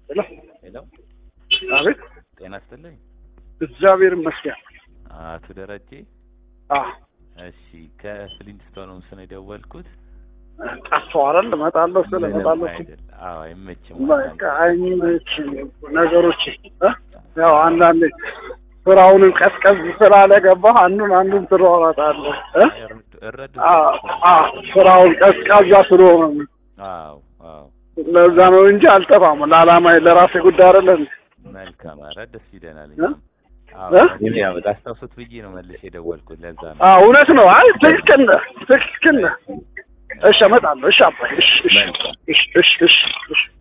ሄሎ ሄሎ፣ አቤት። ጤና ይስጥልኝ እግዚአብሔር ይመስገን። አቶ ደረጀ። አ እሺ፣ ከፍሊንስቶን ሆምስ ነው የደወልኩት። ጠፋሁ አይደል? እመጣለሁ ስለ ምንም እመጣለሁ አይደል። አዎ፣ አይመችም። በቃ አይመችም ነገሮች እ ያው አንዳንዴ ስራውንም ቀዝቀዝ ስላለ ገባህ አንዱን አንዱን ትሯሯጣለህ እ እረዱ። አ አ ስራውን ቀዝቃዛ ስለሆነ ነው። አዎ፣ አዎ፣ ለዛ ነው እንጂ አልጠፋም። ለዓላማ ለራሴ ጉዳይ አይደለም። መልካም። ኧረ ደስ ይለናል። እ? አዎ፣ እ? እኔም ያው ላስታውሱት ብዬ ነው መልሼ የደወልኩት። ለዛ ነው። አ እውነት ነው። አይ ትክክል ነህ፣ ትክክል ነህ። እሺ እመጣለሁ። እሺ አባዬ። እሺ እሺ መልካም። እሺ እሺ እሺ እሺ